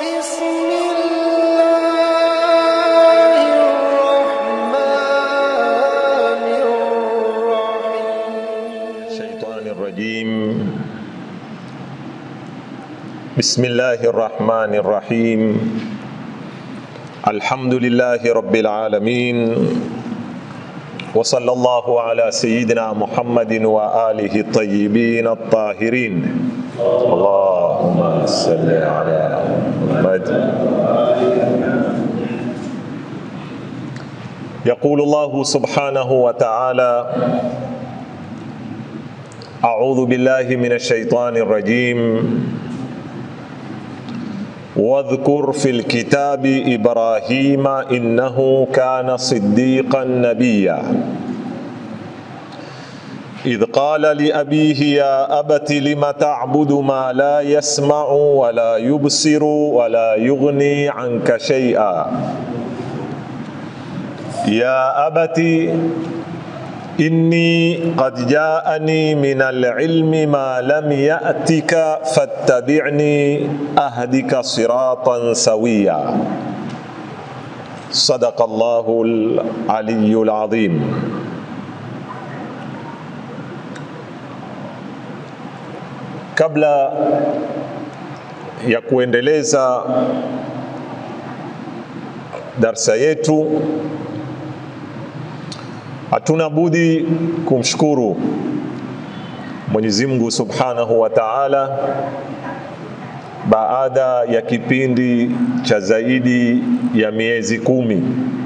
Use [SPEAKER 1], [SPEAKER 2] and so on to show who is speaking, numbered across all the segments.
[SPEAKER 1] بسم الله الرحمن الرحيم
[SPEAKER 2] الشيطان الرجيم بسم الله الرحمن الرحيم الحمد لله رب العالمين وصلى الله على سيدنا محمد وآله الطيبين الطاهرين اللهم صل على محمد يقول الله سبحانه وتعالى أعوذ بالله من الشيطان الرجيم واذكر في الكتاب إبراهيم إنه كان صديقا نبيا إذ قال لأبيه يا أبت لم تعبد ما لا يسمع ولا يبصر ولا يغني عنك شيئا يا أبت إني قد جاءني من العلم ما لم يأتك فاتبعني أهدك صراطا سويا صدق الله العلي العظيم kabla ya kuendeleza darsa yetu hatuna budi kumshukuru Mwenyezi Mungu Subhanahu wa Ta'ala baada ya kipindi cha zaidi ya miezi kumi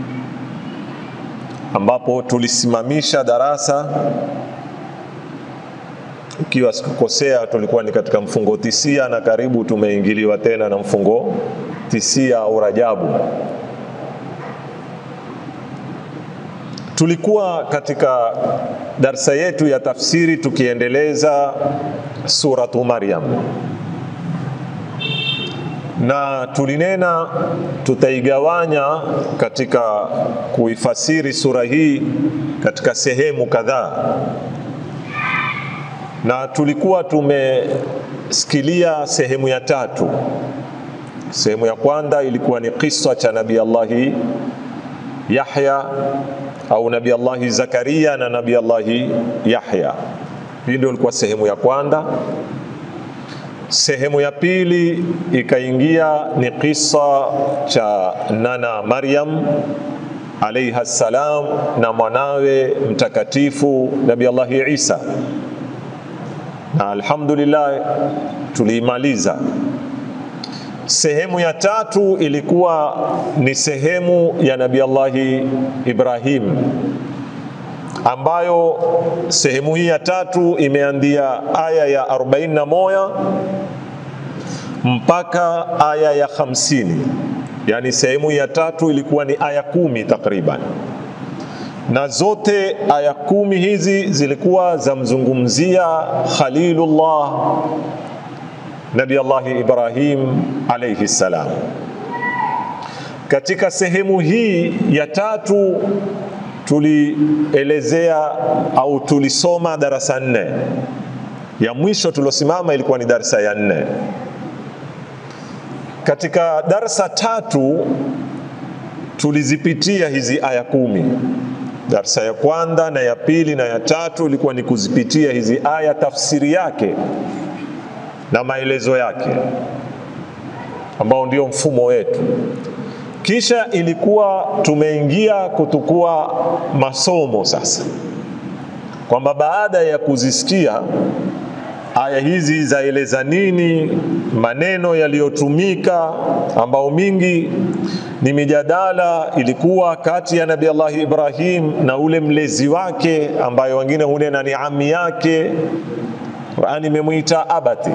[SPEAKER 2] ambapo tulisimamisha darasa ikiwa sikukosea, tulikuwa ni katika mfungo tisia na karibu tumeingiliwa tena na mfungo tisia au Rajabu. Tulikuwa katika darsa yetu ya tafsiri tukiendeleza suratu Maryam, na tulinena tutaigawanya katika kuifasiri sura hii katika sehemu kadhaa, na tulikuwa tumesikilia sehemu ya tatu. Sehemu ya kwanza ilikuwa ni kisa cha Nabii Allahi Yahya au Nabii Allahi Zakaria na Nabii Allahi Yahya. Hii ndio ilikuwa sehemu ya kwanza. Sehemu ya pili ikaingia ni kisa cha nana Maryam alaiha salam na mwanawe mtakatifu Nabii Allahi Isa, na alhamdulillah tuliimaliza. Sehemu ya tatu ilikuwa ni sehemu ya Nabii Allahi Ibrahim, ambayo sehemu hii ya tatu imeandia aya ya 41 mpaka aya ya 50. Yani sehemu hii ya tatu ilikuwa ni aya kumi takriban, na zote aya kumi hizi zilikuwa zamzungumzia Khalilullah Nabi Allahi Ibrahim alayhi salam. Katika sehemu hii ya tatu tulielezea au tulisoma darasa nne. Ya mwisho tuliosimama ilikuwa ni darasa ya nne. Katika darasa tatu tulizipitia hizi aya kumi. Darsa ya kwanza na ya pili na ya tatu ilikuwa ni kuzipitia hizi aya, tafsiri yake na maelezo yake ambao ndio mfumo wetu. Kisha ilikuwa tumeingia kutukua masomo sasa, kwamba baada ya kuzisikia aya hizi zaeleza nini, maneno yaliyotumika ambao mingi ni mijadala ilikuwa kati ya Nabii Allah Ibrahim na ule mlezi wake ambayo wengine hunena ni ami yake Qur'ani imemwita abati.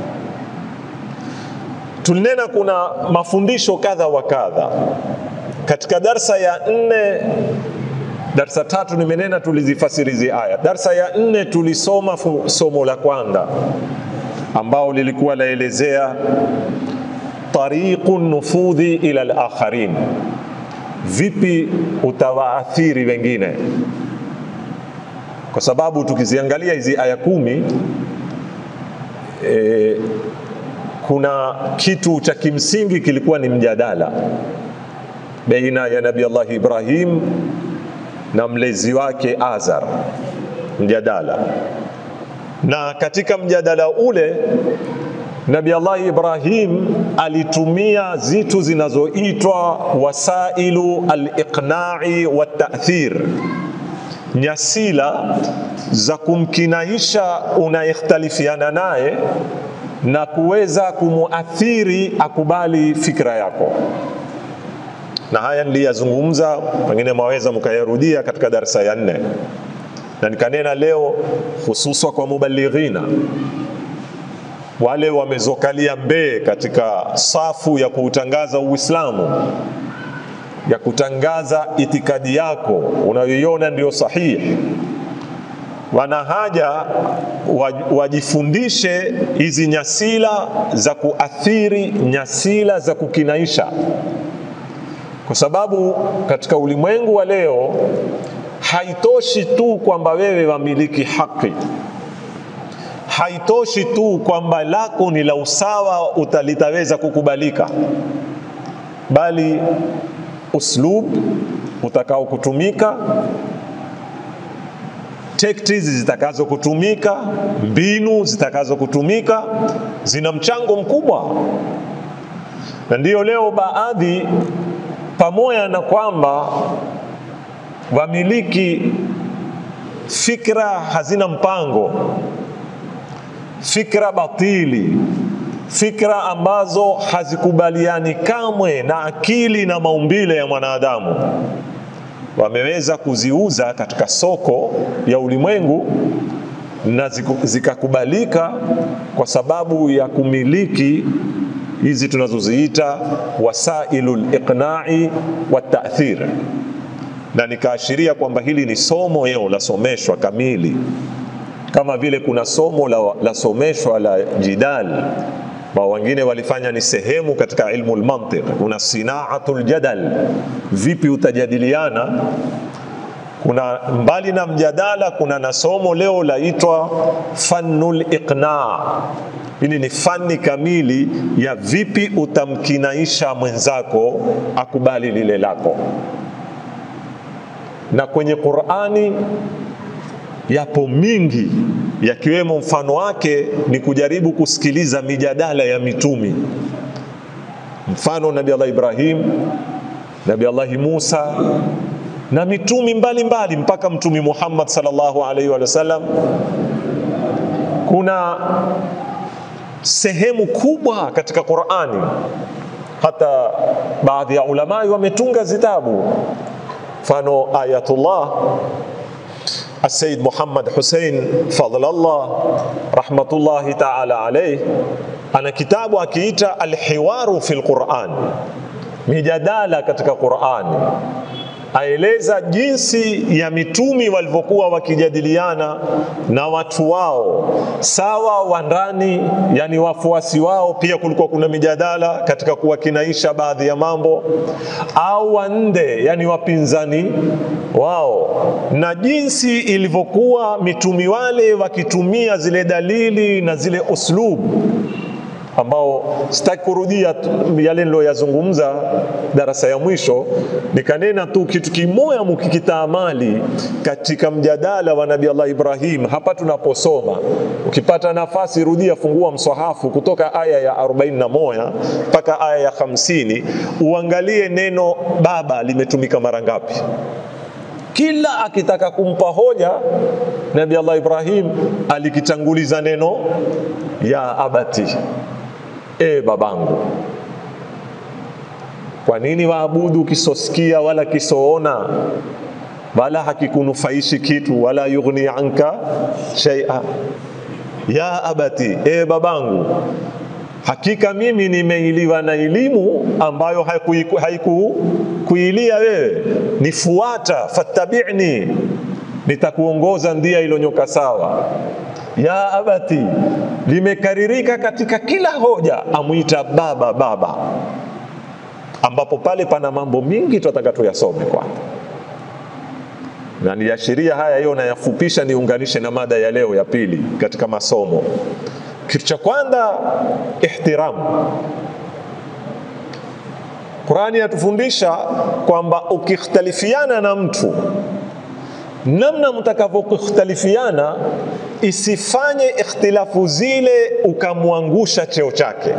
[SPEAKER 2] Tulinena kuna mafundisho kadha wa kadha katika darsa ya nne. Darsa tatu nimenena tulizifasiri hizi aya. Darsa ya nne tulisoma somo la kwanza ambao lilikuwa laelezea tariqu nufudhi ila al-akharin, vipi utawaathiri wengine kwa sababu tukiziangalia hizi aya kumi e, kuna kitu cha kimsingi kilikuwa ni mjadala baina ya Nabii Allah Ibrahim na mlezi wake Azar, mjadala. Na katika mjadala ule Nabii Allah Ibrahim alitumia zitu zinazoitwa wasailu al-iqna'i wa ta'thir, nyasila za kumkinaisha unayekhtalifiana naye na kuweza kumuathiri akubali fikra yako na haya niliyazungumza, pengine mwaweza mkayarudia katika darasa ya nne, na nikanena leo hususa kwa mubalighina wale wamezokalia mbee katika safu ya kuutangaza Uislamu, ya kutangaza itikadi yako unayoiona ndio sahihi, wana haja wajifundishe hizi nyasila za kuathiri, nyasila za kukinaisha kwa sababu katika ulimwengu wa leo haitoshi tu kwamba wewe wamiliki haki, haitoshi tu kwamba lako ni la usawa utalitaweza kukubalika, bali uslub utakao kutumika, tactics zitakazo kutumika, mbinu zitakazo kutumika zina mchango mkubwa, na ndiyo leo baadhi pamoja na kwamba wamiliki fikra hazina mpango, fikra batili, fikra ambazo hazikubaliani kamwe na akili na maumbile ya mwanadamu, wameweza kuziuza katika soko ya ulimwengu na zikakubalika kwa sababu ya kumiliki hizi tunazoziita wasailu liqnai watathir, na nikaashiria kwamba hili ni somo leo lasomeshwa kamili, kama vile kuna somo la, lasomeshwa la jidal ba wengine walifanya ni sehemu katika ilmu lmantiq. Kuna sinaatu ljadal, vipi utajadiliana. Kuna mbali na mjadala, kuna na somo leo laitwa fannu liqna Hili ni fani kamili ya vipi utamkinaisha mwenzako akubali lile lako. Na kwenye Qur'ani yapo mingi, yakiwemo mfano wake ni kujaribu kusikiliza mijadala ya mitumi. Mfano Nabii Allah Ibrahim, Nabii Allah Musa na mitumi mbalimbali mbali, mpaka Mtumi Muhammad sallallahu alaihi wa sallam. Kuna sehemu kubwa katika Qur'ani, hata baadhi ya ulamai wametunga zitabu, mfano Ayatullah Sayyid Muhammad Hussein Fadlallah rahmatullahi ta'ala alayh ana kitabu akiita Alhiwaru fil Quran, mijadala katika Qur'ani aeleza jinsi ya mitumi walivyokuwa wakijadiliana na watu wao sawa wa ndani, yani wafuasi wao. Pia kulikuwa kuna mijadala katika kuwakinaisha baadhi ya mambo, au wa nde, yani wapinzani wao, na jinsi ilivyokuwa mitumi wale wakitumia zile dalili na zile uslubu ambao sitaki kurudia yale niloyazungumza darasa ya mwisho, nikanena tu kitu kimoya mukikitaamali katika mjadala wa Nabii Allah Ibrahim. Hapa tunaposoma, ukipata nafasi, rudia, fungua mswahafu kutoka aya ya 41 mpaka aya ya 50, uangalie neno baba limetumika mara ngapi. Kila akitaka kumpa hoja Nabii Allah Ibrahim alikitanguliza neno ya abati E babangu, kwa nini waabudu kisosikia wala kisoona wala hakikunufaishi kitu wala yughni anka shay'a? Ya abati, e babangu, hakika mimi nimeiliwa na elimu ambayo haikuilia wewe, nifuata, fattabi'ni, nitakuongoza ndia ilonyoka sawa ya abati limekaririka katika kila hoja, amwita baba baba, ambapo pale pana mambo mingi tunataka tuyasome kwanza, na niashiria haya hiyo nayafupisha, niunganishe na mada ya leo ya pili katika masomo. Kitu cha kwanza ihtiramu. Qurani yatufundisha kwamba ukikhtalifiana na mtu namna mtakavyokhtalifiana isifanye ikhtilafu zile ukamwangusha cheo chake.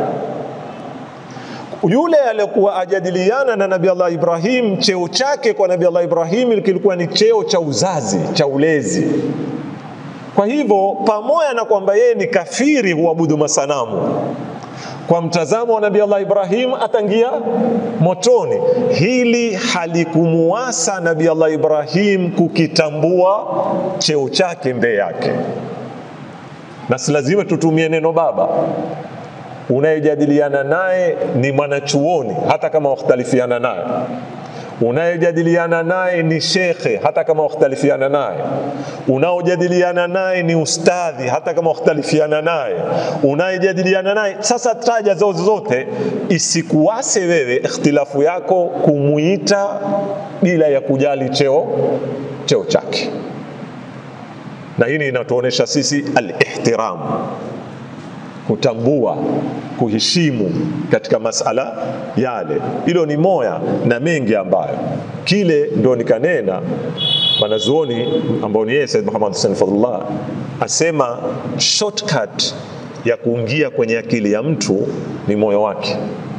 [SPEAKER 2] Yule aliyekuwa ajadiliana na Nabii Allah Ibrahim, cheo chake kwa Nabii Allah Ibrahim kilikuwa ni cheo cha uzazi, cha ulezi. Kwa hivyo pamoja na kwamba yeye ni kafiri huabudu masanamu, kwa mtazamo wa Nabii Allah Ibrahim atangia motoni. Hili halikumuasa Nabii Allah Ibrahim kukitambua cheo chake mbele yake, na si lazima tutumie neno baba. Unayejadiliana naye ni mwanachuoni, hata kama wakhtalifiana naye unayejadiliana naye ni shekhe hata kama wakhtalifiana naye, unaojadiliana naye ni ustadhi hata kama wakhtalifiana naye, unayejadiliana naye sasa, taja zao zote, isikuwase wewe ikhtilafu yako kumuita bila ya kujali cheo cheo chake, na hii inatuonesha sisi al-ihtiram kutambua kuheshimu katika masala yale. Hilo ni moya na mengi ambayo kile ndio nikanena wanazuoni ambao ni yeye Said Muhammad Hussein Fadhlullah asema shortcut ya kuingia kwenye akili ya mtu ni moyo wake.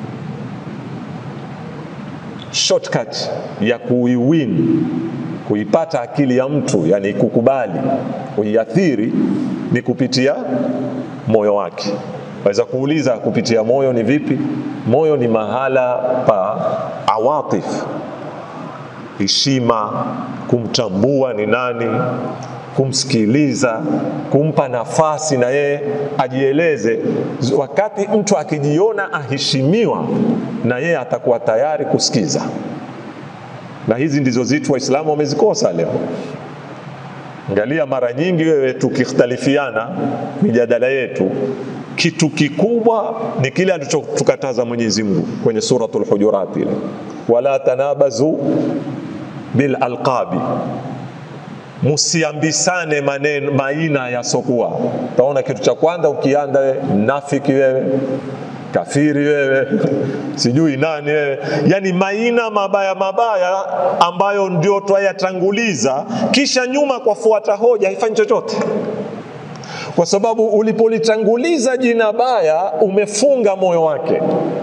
[SPEAKER 2] Shortcut ya kuiwin kuipata akili ya mtu, yani kukubali kuiathiri ni kupitia moyo wake. Waweza kuuliza kupitia moyo ni vipi? Moyo ni mahala pa awatif, heshima, kumtambua ni nani, kumsikiliza, kumpa nafasi na yeye ajieleze. Wakati mtu akijiona aheshimiwa, na yeye atakuwa tayari kusikiza, na hizi ndizo zitu Waislamu wamezikosa leo. Angalia, mara nyingi wewe tukikhtalifiana mijadala yetu, kitu kikubwa ni kile alichotukataza Mwenyezi Mungu kwenye suratul Hujurat ile, wala tanabazu bil alqabi, musiambisane maneno maina yasokuwa. Utaona kitu cha kwanza ukianda wewe mnafiki wewe kafiri wewe, sijui nani wewe, yani maina mabaya mabaya ambayo ndio twayatanguliza, kisha nyuma kwa fuata hoja haifanyi chochote, kwa sababu ulipolitanguliza jina baya umefunga moyo wake.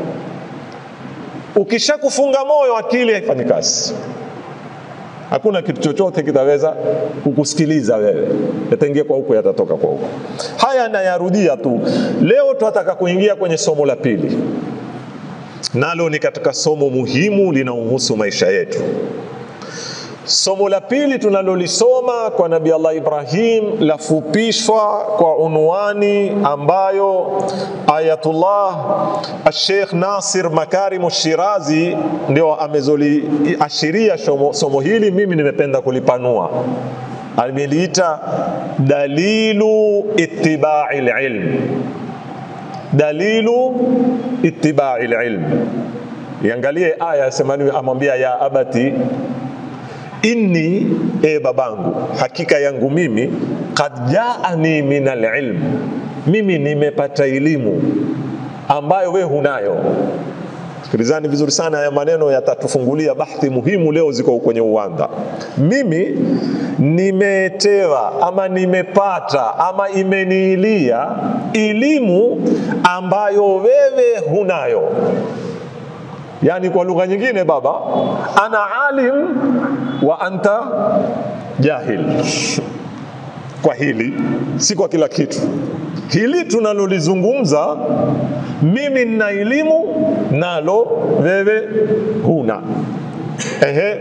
[SPEAKER 2] Ukishakufunga moyo, akili haifanyi kazi hakuna kitu chochote kitaweza kukusikiliza wewe, yataingia kwa huko, yatatoka kwa huko. Haya nayarudia tu. Leo tunataka kuingia kwenye somo la pili, nalo ni katika somo muhimu linaohusu maisha yetu. Somo la pili tunalolisoma kwa Nabii Allah Ibrahim lafupishwa kwa unwani ambayo Ayatullah Sheikh Nasir Makarimu Shirazi ndio amezoliashiria somo hili. Mimi nimependa kulipanua, ameliita dalilu ittibai lilm, dalilu ittibai lilm. Iangalie aya yasemani, amwambia ya abati inni e babangu, hakika yangu mimi, kad jaani min alilm, mimi nimepata elimu ambayo we hunayo. Sikilizani vizuri sana, haya maneno yatatufungulia bahthi muhimu leo, ziko kwenye uwanda. Mimi nimetewa ama nimepata ama imeniilia elimu ambayo wewe hunayo. Yani kwa lugha nyingine, baba, ana alim wa anta jahil. Kwa hili si kwa kila kitu. Hili tunalolizungumza, mimi nina elimu nalo wewe huna. Ehe,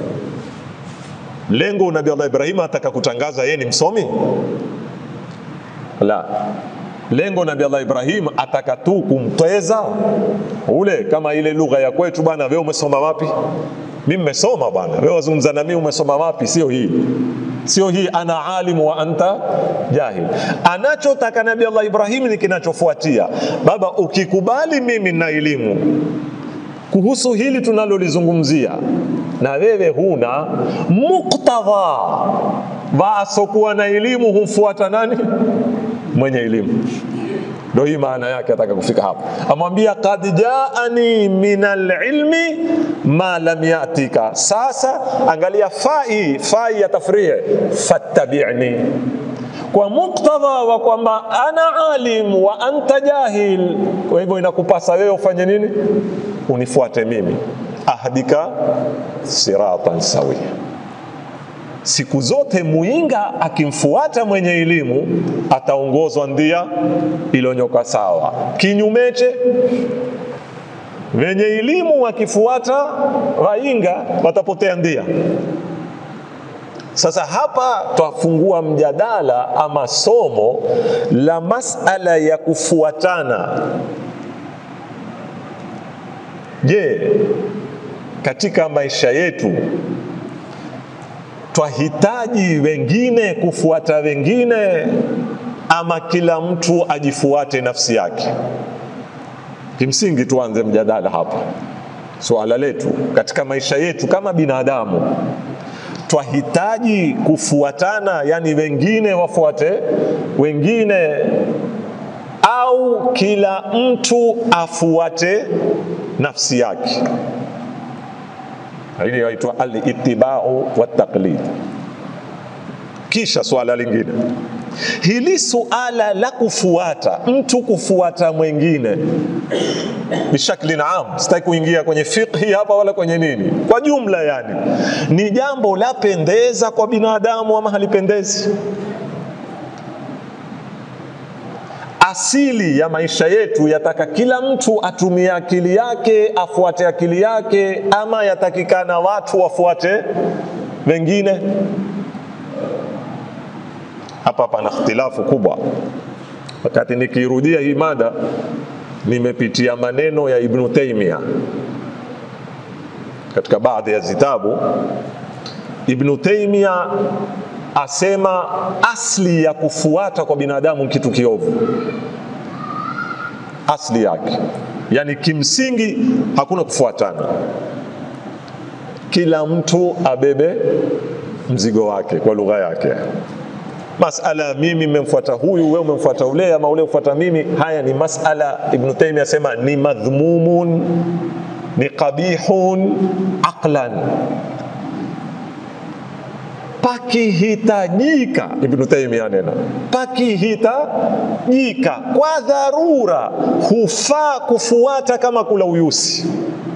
[SPEAKER 2] lengo Nabii Allah Ibrahim ataka kutangaza yeye ni msomi? La, lengo Nabii Allah Ibrahim ataka tu kumtweza ule, kama ile lugha ya kwetu bwana, wewe umesoma wapi? Mimi nimesoma bwana, wewe wazungumza na mimi umesoma wapi? Sio hii, sio hii, ana alimu wa anta jahil. Anachotaka Nabii Allah Ibrahim ni kinachofuatia. Baba, ukikubali mimi na elimu kuhusu hili tunalolizungumzia na wewe huna muktadha, waasokuwa na elimu humfuata nani? Mwenye elimu. ndo hii maana yake ataka kufika hapo amwambia kad jaani min alilmi ma lam yatika sasa angalia fai fai ya tafrie fattabi'ni kwa muktadha wa kwamba ana alim wa anta jahil kwa hivyo inakupasa wewe ufanye nini unifuate mimi ahdika siratan sawia siku zote muinga akimfuata mwenye elimu ataongozwa ndia ilonyoka sawa kinyumeche wenye elimu wakifuata wainga watapotea ndia sasa hapa twafungua mjadala ama somo la masala ya kufuatana je katika maisha yetu twahitaji wengine kufuata wengine ama kila mtu ajifuate nafsi yake kimsingi tuanze mjadala hapa suala letu katika maisha yetu kama binadamu twahitaji kufuatana yani wengine wafuate wengine au kila mtu afuate nafsi yake hili yaitwa al-ittiba'u wat-taqlid kisha swala lingine hili suala la kufuata mtu kufuata mwingine bishakli naam sitaki kuingia kwenye fiqhi hapa wala kwenye nini kwa jumla yani ni jambo la pendeza kwa binadamu ama halipendezi asili ya maisha yetu yataka kila mtu atumie akili yake afuate akili yake ama yatakikana watu wafuate wengine hapa pana ikhtilafu kubwa wakati nikirudia hii mada nimepitia maneno ya ibnu taimia katika baadhi ya zitabu ibnu taimia asema asli ya kufuata kwa binadamu kitu kiovu asli yake yani kimsingi hakuna kufuatana kila mtu abebe mzigo wake kwa lugha yake masala mimi mmemfuata huyu wewe umemfuata ule ama ule ufuata mimi haya ni masala ibn taymiyyah asema ni madhmumun ni qabihun aqlan pakihitajika ibn taymiyyah nena pakihitajika kwa dharura hufaa kufuata kama kula uyusi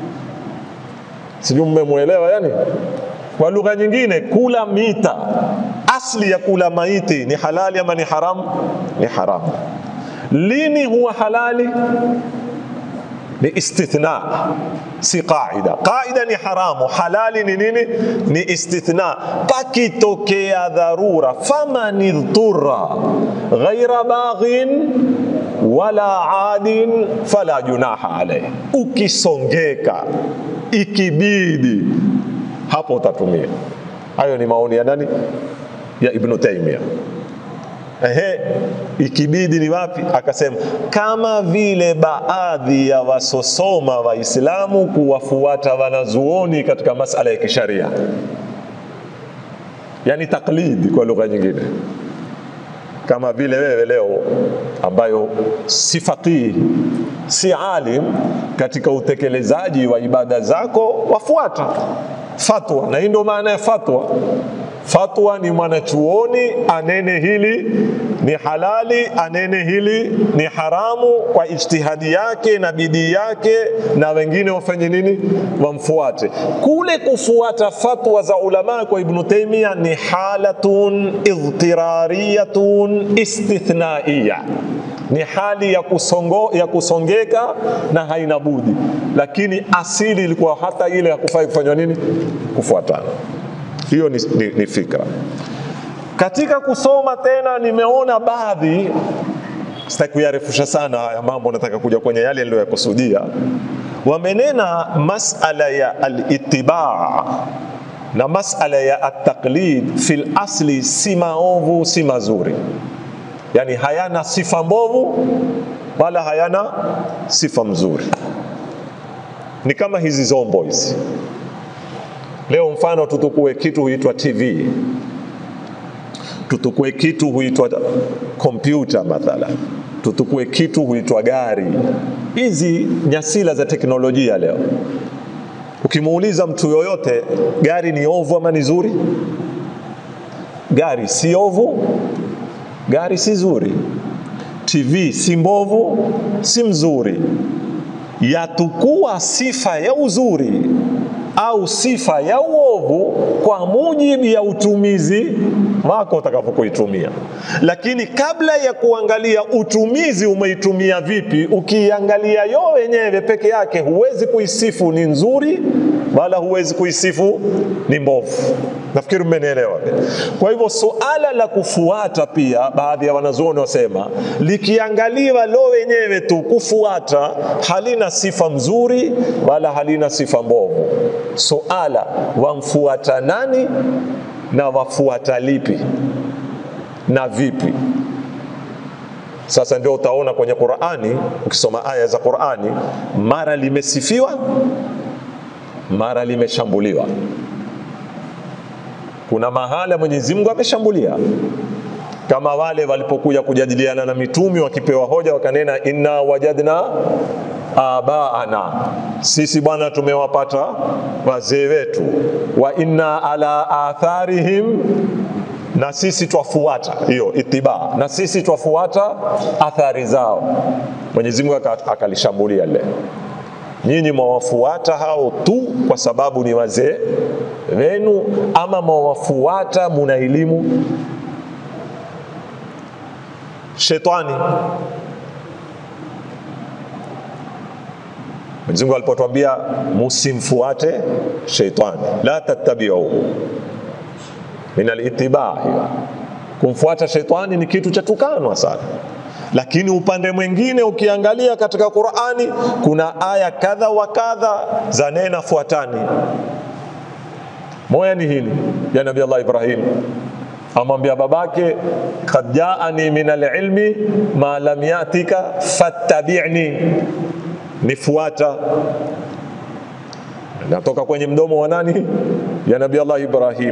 [SPEAKER 2] sijui mmemwelewa yani kwa lugha nyingine kula mita asli ya kula maiti ni halali ama ni haramu ni haramu lini huwa halali ni istithna si qaida qaida ni haramu halali ni nini ni istithna pakitokea dharura faman idhurra ghaira baghin wala adin fala junaha alayhi ukisongeka ikibidi hapo utatumia hayo ni maoni ya nani ya ibnu taimia Ehe, ikibidi ni wapi? Akasema kama vile baadhi ya wasosoma Waislamu kuwafuata wanazuoni katika masala ya kisharia, yani taklidi kwa lugha nyingine, kama vile wewe leo ambayo si faqihi si alim katika utekelezaji wa ibada zako, wafuata fatwa, na hii ndio maana ya fatwa fatwa ni mwanachuoni anene hili ni halali anene hili ni haramu kwa ijtihadi yake na bidii yake na wengine wafanye nini wamfuate kule kufuata fatwa za ulama kwa ibnu taimia ni halatun idhtirariyatun istithnaiya ni hali ya, kusongo, ya kusongeka na haina budi lakini asili ilikuwa hata ile hakufai kufanywa nini kufuatana hiyo ni, ni, ni fikra katika kusoma tena nimeona baadhi sitaki kuyarefusha sana haya mambo nataka kuja kwenye yale niliyoyakusudia wamenena masala ya alitibaa na masala ya ataklid fil asli si maovu si mazuri yani hayana sifa mbovu wala hayana sifa mzuri ni kama hizi zombo hizi leo mfano tutukue kitu huitwa tv tutukue kitu huitwa kompyuta mathala tutukue kitu huitwa gari. Hizi nyasila za teknolojia leo, ukimuuliza mtu yoyote, gari ni ovu ama ni zuri? Gari si ovu, gari si zuri. TV si mbovu, si mzuri. Yatukua sifa ya uzuri au sifa ya uovu kwa mujibu ya utumizi wako utakavyokuitumia. Lakini kabla ya kuangalia utumizi umeitumia vipi, ukiangalia yo wenyewe peke yake, huwezi kuisifu ni nzuri wala huwezi kuisifu ni mbovu. Nafikiri mmenielewa. Kwa hivyo suala la kufuata pia, baadhi ya wanazuoni wasema likiangaliwa lo wenyewe tu kufuata, halina sifa mzuri wala halina sifa mbovu. Suala wamfuata nani na wafuata lipi na vipi? Sasa ndio utaona kwenye Qur'ani, ukisoma aya za Qur'ani, mara limesifiwa, mara limeshambuliwa. Kuna mahala Mwenyezi Mungu ameshambulia, kama wale walipokuja kujadiliana na mitumi wakipewa hoja, wakanena inna wajadna abaana, sisi bwana tumewapata wazee wetu, wa inna ala atharihim na sisi twafuata hiyo itiba, na sisi twafuata athari zao. Mwenyezi Mungu akalishambulia lile, nyinyi mwawafuata hao tu kwa sababu ni wazee wenu, ama mwawafuata muna elimu? Shetani Mwenyezi Mungu alipotwambia musimfuate sheitani, la tattabiuhu min alitibaa, hiyo kumfuata sheitani ni kitu cha tukanwa sana. Lakini upande mwingine ukiangalia katika Qur'ani kuna aya kadha wa kadha za nena fuatani. Moja ni hili ya Nabii Allah Ibrahim amwambia babake, kad jaani min alilmi ma lam yatika fattabi'ni nifuata. Natoka kwenye mdomo wa nani? Ya Nabii Allah Ibrahim.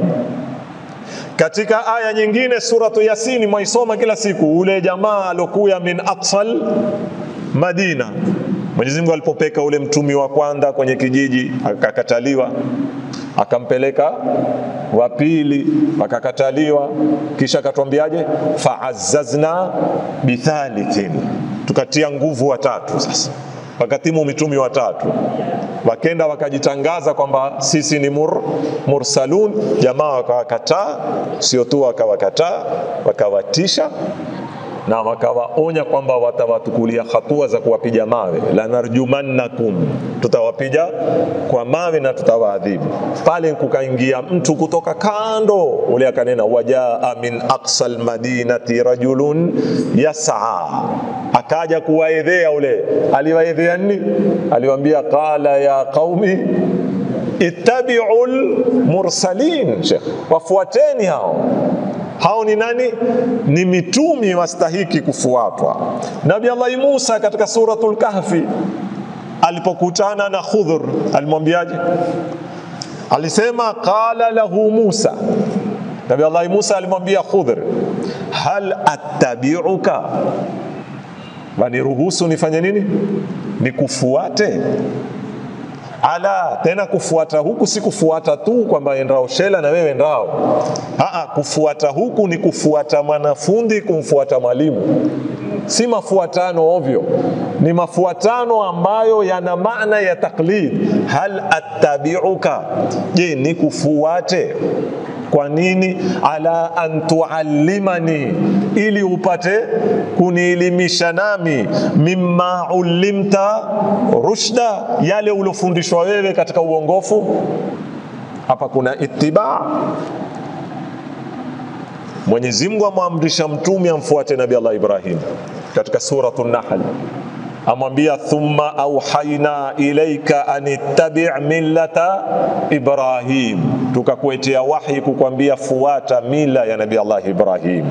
[SPEAKER 2] Katika aya nyingine suratu Yasini mwaisoma kila siku, ule jamaa alokuya min aqsal Madina, Mwenyezi Mungu alipopeka ule mtumi wa kwanza kwenye kijiji akakataliwa, akampeleka wa pili akakataliwa, kisha akatwambiaje? Faazzazna bithalithin, tukatia nguvu watatu sasa wakatimu mitumi watatu wakenda wakajitangaza kwamba sisi ni mur, mursalun. Jamaa wakawakataa, sio tu wakawakataa, wakawatisha na wakawaonya kwamba watawatukulia hatua za kuwapiga mawe, lanarjumannakum, tutawapiga kwa mawe na tutawaadhibu. Pale kukaingia mtu kutoka kando, ule akanena, wajaa min aqsal madinati rajulun yas'a, akaja kuwaedhea. Ule aliwaedhea nini? Aliwaambia, qala ya qaumi ittabi'u lmursalin, Sheikh, wafuateni hao hao ni nani? Ni mitumi wastahiki kufuatwa. Nabii Allah Musa katika suratul Kahfi alipokutana na Khudhur alimwambiaje? Alisema qala lahu Musa, Nabii Allah Musa alimwambia Khudhur, hal attabi'uka, waniruhusu nifanye nini? Nikufuate? ala tena kufuata huku si kufuata tu kwamba endao shela na wewe endao. Aa, kufuata huku ni kufuata mwanafunzi kumfuata mwalimu, si mafuatano ovyo, ni mafuatano ambayo yana maana ya taklid. Hal attabi'uka, je, nikufuate kwa nini? Ala an tuallimani, ili upate kunielimisha nami, mimma ulimta rushda, yale uliofundishwa wewe katika uongofu. Hapa kuna ittiba. Mwenyezi Mungu amwamrisha mtume amfuate Nabii Allah Ibrahim katika suratu Nahl amwambia thumma auhaina ilaika an ittabi' millata Ibrahim, tukakuetea wahi kukwambia fuata mila ya Nabii Allah Ibrahim.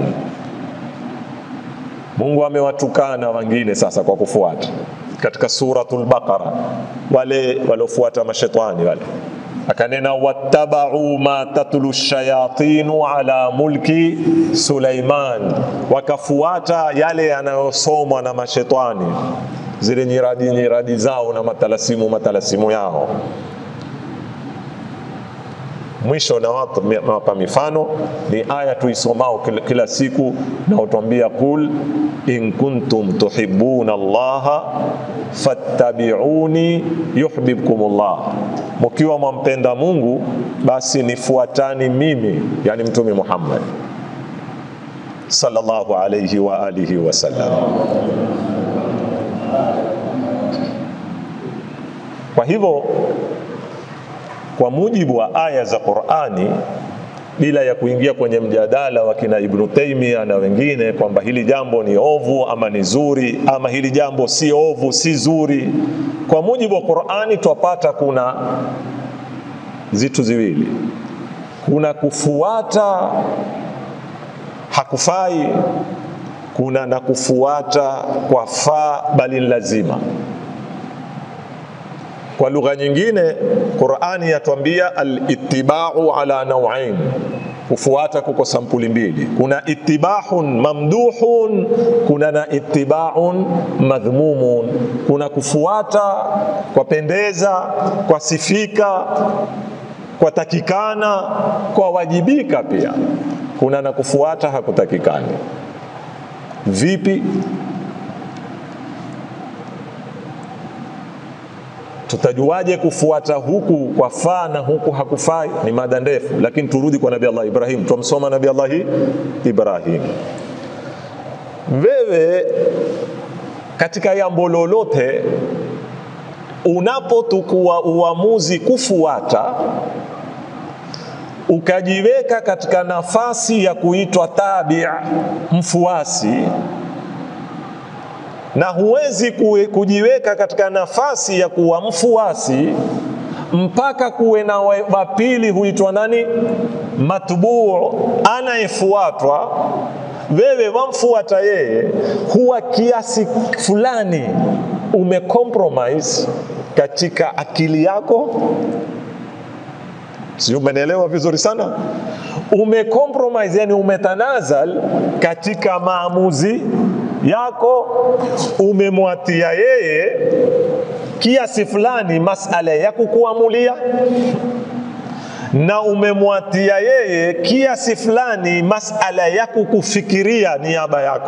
[SPEAKER 2] Mungu amewatukana wengine sasa kwa kufuata katika suratul Baqara, wale waliofuata mashetani wale akanena wattabau ma tatlu shayatinu ala mulki Sulaiman, wakafuata yale yanayosomwa na mashetani, zile nyiradi nyiradi zao na matalasimu matalasimu yao. Mwisho nawapa mifano ni aya tuisomao kila, kila siku na utwambia qul in kuntum tuhibbuna Allaha fattabi'uni yuhibbukumullah, mkiwa mwampenda Mungu basi nifuatani mimi, yani Mtume Muhammad sallallahu alayhi wa alihi wasallam. Kwa hivyo kwa mujibu wa aya za Qur'ani, bila ya kuingia kwenye mjadala wa kina Ibn Taymiyyah na wengine kwamba hili jambo ni ovu ama ni zuri ama hili jambo si ovu si zuri, kwa mujibu wa Qur'ani twapata kuna zitu ziwili, kuna kufuata hakufai, kuna na kufuata kwa faa bali lazima. Kwa lugha nyingine Qur'ani yatwambia al-ittiba'u ala naw'ain, kufuata kuko sampuli mbili, kuna ittiba'un mamduhun, kuna na ittiba'un madhmumun. Kuna kufuata kwa pendeza, kwa sifika, kwa takikana, kwa wajibika pia. Kuna na kufuata hakutakikani. Vipi? Tutajuaje kufuata huku kwa faa na huku hakufai? Ni mada ndefu, lakini turudi kwa Nabii Allah Ibrahim. Tumsoma Nabii Allah Ibrahim. Wewe katika jambo lolote unapotukua uamuzi kufuata, ukajiweka katika nafasi ya kuitwa tabi, mfuasi na huwezi kujiweka katika nafasi ya kuwa mfuasi mpaka kuwe na wa pili huitwa nani? Matbuu, anayefuatwa. Wewe wamfuata yeye, huwa kiasi fulani umecompromise katika akili yako, sio? Umenielewa vizuri sana? Umecompromise, yani umetanazal katika maamuzi yako umemwatia yeye kiasi fulani masala ya kukuamulia, na umemwatia yeye kiasi fulani masala ya kukufikiria niaba yako,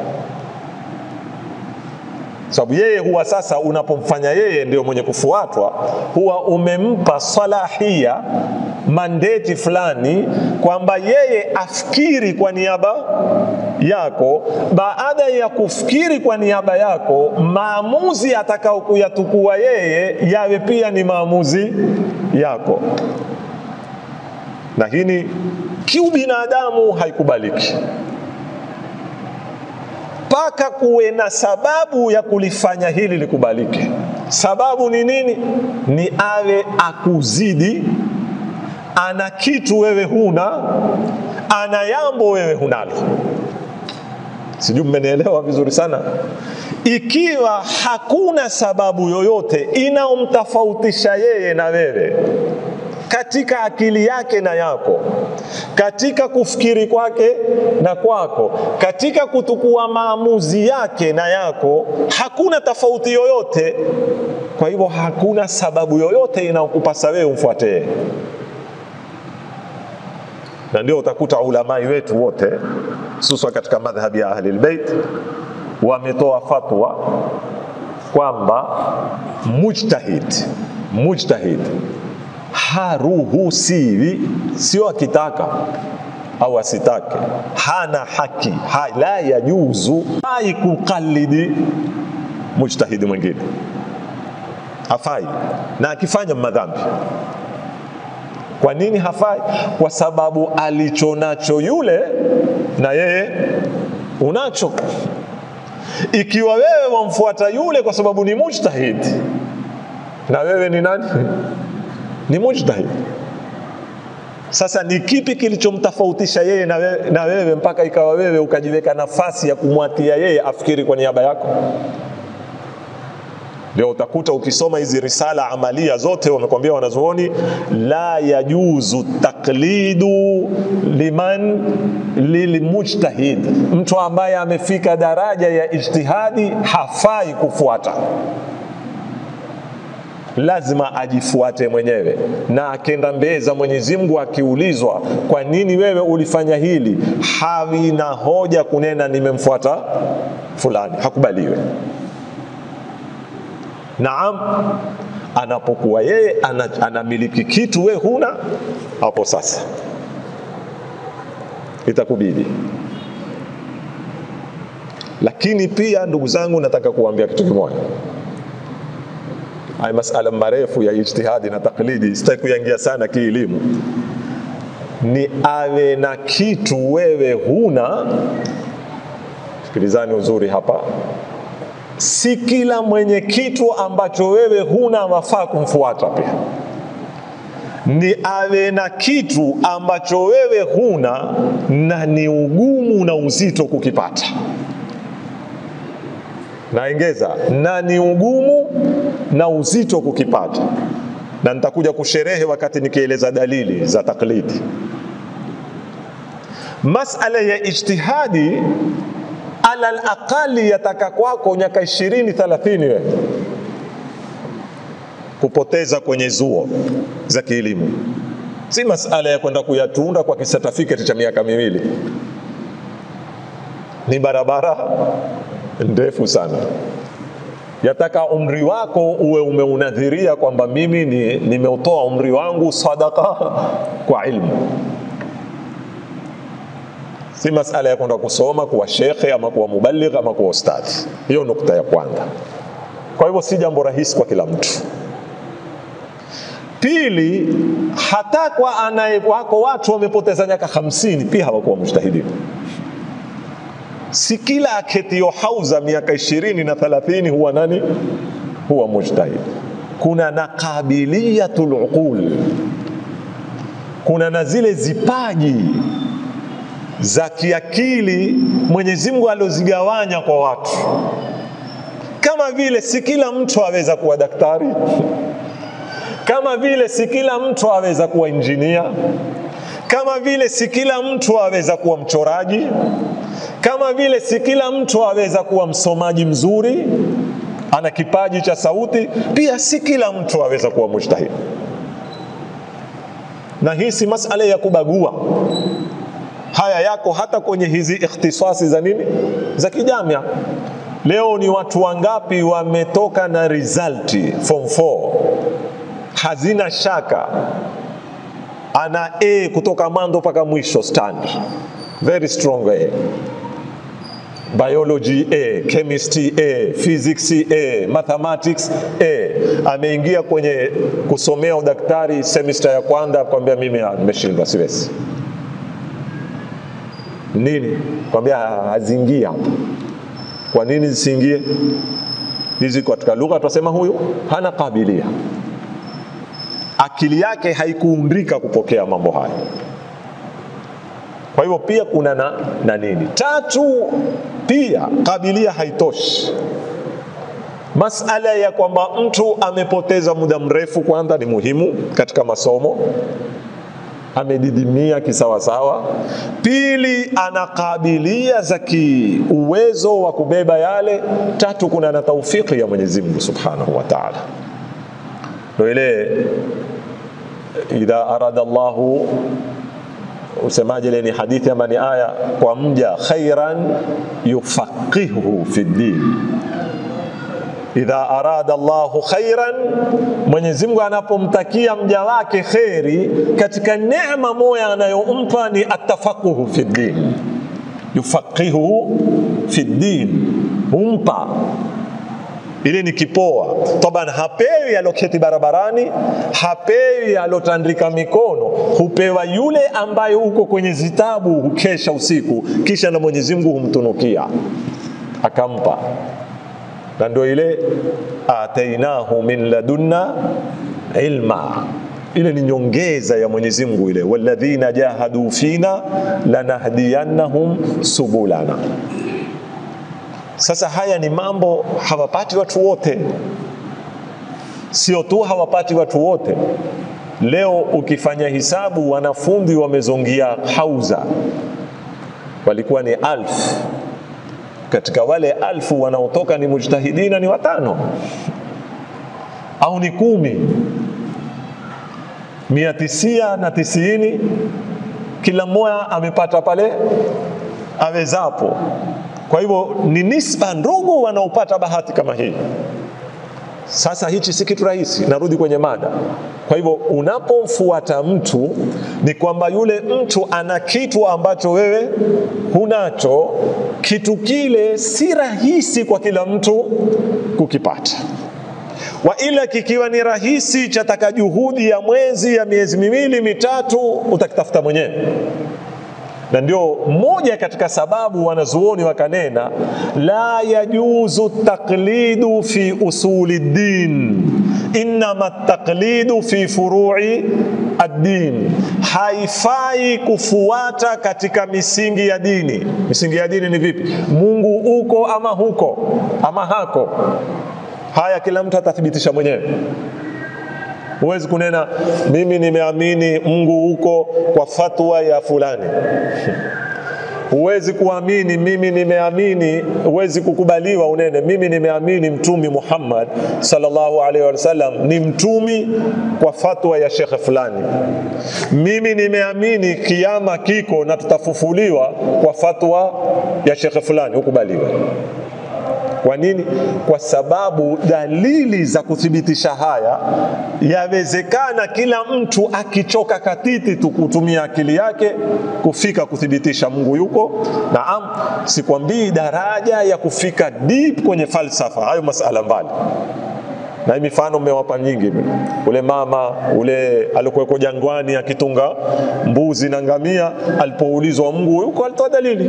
[SPEAKER 2] sababu yeye huwa sasa, unapomfanya yeye ndio mwenye kufuatwa, huwa umempa salahia mandeti fulani kwamba yeye afikiri kwa niaba yako. Baada ya kufikiri kwa niaba yako, maamuzi atakao kuyatukua yeye yawe pia ni maamuzi yako, na hili kiubinadamu haikubaliki mpaka kuwe na sababu ya kulifanya hili likubalike. Sababu ni nini? Ni awe akuzidi ana kitu wewe huna, ana yambo wewe hunalo. Sijui mmenielewa vizuri sana. Ikiwa hakuna sababu yoyote inaomtofautisha yeye na wewe katika akili yake na yako, katika kufikiri kwake na kwako, katika kutukua maamuzi yake na yako, hakuna tofauti yoyote. Kwa hivyo hakuna sababu yoyote inayokupasa wewe umfuate yeye na ndio utakuta ulamai wetu wote hususan katika madhhabi ya Ahli Albayt wametoa fatwa kwamba mujtahid mujtahid haruhusiwi, sio akitaka au asitake, hana haki ha, la yajuzu hai kukalidi mujtahidi mwingine, hafai na akifanya madhambi kwa nini hafai? Kwa sababu alichonacho yule na yeye unacho. Ikiwa wewe wamfuata yule kwa sababu ni mujtahid, na wewe ni nani? Ni mujtahid. Sasa ni kipi kilichomtofautisha yeye na wewe, na wewe mpaka ikawa wewe ukajiweka nafasi ya kumwatia yeye afikiri kwa niaba yako? Ndio utakuta ukisoma hizi risala amalia zote wamekwambia wanazuoni, la yajuzu taklidu liman lilmujtahid, mtu ambaye amefika daraja ya ijtihadi hafai kufuata lazima ajifuate mwenyewe, na akenda mbele za Mwenyezi Mungu akiulizwa, kwa nini wewe ulifanya hili, hawi na hoja kunena nimemfuata fulani, hakubaliwe. Naam, anapokuwa yeye anamiliki kitu, we huna, hapo sasa itakubidi. Lakini pia ndugu zangu, nataka kuambia kitu kimoja haya masala marefu ya ijtihadi na taklidi sitaki kuyangia sana kielimu. Ni awe na kitu wewe huna. Sikilizani uzuri hapa, si kila mwenye kitu ambacho wewe huna wafaa kumfuata. Pia ni awe na kitu ambacho wewe huna na ni ugumu na uzito kukipata naengeza na ni ugumu na uzito kukipata, na nitakuja kusherehe wakati nikieleza dalili za taklidi. Masala ya ijtihadi ala alaqali yataka kwako miaka 20 30 wewe kupoteza kwenye zuo za kielimu, si masala ya kwenda kuyatunda kwa kisertificate cha miaka miwili. Ni barabara ndefu sana, yataka umri wako uwe umeunadhiria kwamba mimi ni nimeutoa umri wangu sadaka kwa ilmu, si masala ya kwenda kusoma kuwa shekhe ama kuwa mubaligh ama kuwa ustadhi. Hiyo nukta ya kwanza. Kwa hivyo si jambo rahisi kwa kila mtu. Pili, hata kwa anaye wako watu wamepoteza miaka hamsini pia hawakuwa mujtahidin si kila aketio hauza miaka ishirini na thalathini huwa nani huwa mujtahid. Kuna na qabiliyatul uqul, kuna na zile zipaji za kiakili Mwenyezi Mungu aliozigawanya kwa watu, kama vile si kila mtu aweza kuwa daktari, kama vile si kila mtu aweza kuwa injinia, kama vile si kila mtu aweza kuwa mchoraji kama vile si kila mtu aweza kuwa msomaji mzuri, ana kipaji cha sauti. Pia si kila mtu aweza kuwa mujtahid, na hii si masala ya kubagua. Haya yako hata kwenye hizi ikhtisasi za nini za kijamia. Leo ni watu wangapi wametoka na result form 4 hazina shaka, ana A kutoka mwanzo mpaka mwisho stand very strong A biology A, chemistry A, physics A, mathematics A. Ameingia kwenye kusomea udaktari semester ya kwanza, kwambia mimi nimeshindwa, siwezi. Nini? Kwambia haziingia hapa. Kwa nini zisiingie hizi? Katika lugha tunasema huyu hana kabilia, akili yake haikuundika kupokea mambo haya. Kwa hivyo pia kuna na, na nini tatu, pia kabilia haitoshi. Masala ya kwamba mtu amepoteza muda mrefu kwanza ni muhimu katika masomo, amedidimia kisawasawa. Pili, ana kabilia za kiuwezo wa kubeba yale. Tatu, kuna na taufiki ya Mwenyezi Mungu Subhanahu wa Ta'ala. Ndio ile idha arada Allahu usemaje ile ni hadithi ama ni aya kwa mja khairan yufaqihuhu fi din idha arada Allahu khairan Mwenyezi Mungu anapomtakia mja wake kheri katika neema moja anayompa ni atafaquhu fi din yufaqihuhu fi din humpa ile ni kipoa taban, hapewi aloketi barabarani, hapewi alotandika mikono, hupewa yule ambaye uko kwenye zitabu hukesha usiku, kisha na Mwenyezi Mungu humtunukia akampa, na ndio ile atainahu min ladunna ilma ile ni nyongeza ya Mwenyezi Mungu ile, walladhina jahadu fina lanahdiyannahum subulana. Sasa haya ni mambo hawapati watu wote. Sio tu hawapati watu wote. Leo ukifanya hisabu, wanafunzi wamezongia hauza walikuwa ni alfu. Katika wale alfu wanaotoka ni mujtahidina ni watano au ni kumi, mia tisia na tisini, kila mmoja amepata pale awezapo. Kwa hivyo ni nisba ndogo wanaopata bahati kama hii. Sasa hichi si kitu rahisi, narudi kwenye mada. Kwa hivyo unapomfuata mtu ni kwamba yule mtu ana kitu ambacho wewe hunacho. Kitu kile si rahisi kwa kila mtu kukipata, wa ila kikiwa ni rahisi, chataka juhudi ya mwezi ya miezi miwili mitatu, utakitafuta mwenyewe na ndio moja katika sababu wanazuoni wakanena la yajuzu taqlidu fi usuli din innama taqlidu fi furui ad-din, haifai kufuata katika misingi ya dini. Misingi ya dini ni vipi? Mungu uko ama huko ama hako, haya kila mtu atathibitisha mwenyewe. Huwezi kunena mimi nimeamini Mungu huko kwa fatwa ya fulani. Huwezi kuamini mimi nimeamini, huwezi kukubaliwa unene mimi nimeamini Mtumi Muhammad sallallahu alaihi wasallam ni mtumi kwa fatwa ya shekhe fulani. Mimi nimeamini kiama kiko na tutafufuliwa kwa fatwa ya shekhe fulani, hukubaliwa. Kwa nini? Kwa sababu dalili za kuthibitisha haya yawezekana kila mtu akichoka katiti tu kutumia akili yake kufika kuthibitisha Mungu yuko. Naam, sikwambii daraja ya kufika deep kwenye falsafa, hayo masala mbali na hii mifano mmewapa nyingi. Ule mama ule alikuweko jangwani akitunga mbuzi na ngamia, alipoulizwa Mungu yuko, alitoa dalili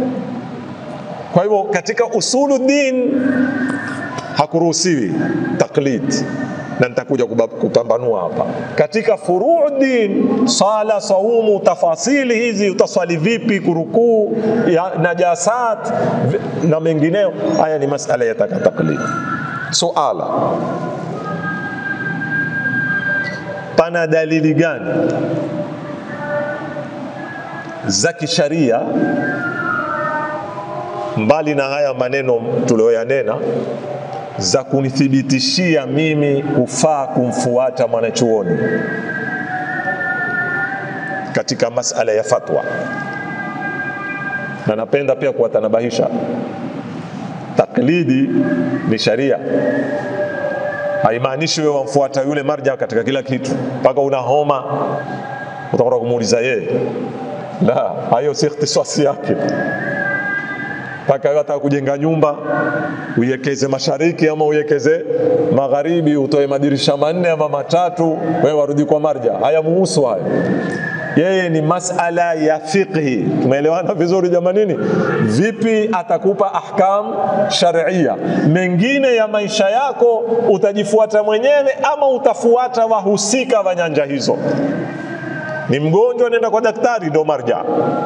[SPEAKER 2] kwa hivyo katika usulu din hakuruhusiwi taklid, na nitakuja kupambanua hapa. Katika furuu din, sala, saumu, tafasili hizi, utaswali vipi, kurukuu, najasat na mengineo, haya ni masala yataka taklid. Suala, pana dalili gani za kisharia mbali na haya maneno tuliyoyanena za kunithibitishia mimi kufaa kumfuata mwanachuoni katika masala ya fatwa, na napenda pia kuwatanabahisha, taklidi ni sharia, haimaanishi wewe wamfuata yule marja katika kila kitu, mpaka una homa utakwenda kumuuliza yeye. La, hayo si ikhtisasi yake mpaka wataka kujenga nyumba uiwekeze mashariki ama uiwekeze magharibi, utoe madirisha manne ama matatu, wewe warudi kwa marja. Haya muhusu hayo, yeye ni masala ya fiqhi. Tumeelewana vizuri jamanini? Vipi atakupa ahkam sharia, mengine ya maisha yako utajifuata mwenyewe ama utafuata wahusika wa nyanja hizo. Ni mgonjwa, nenda kwa daktari, ndo marja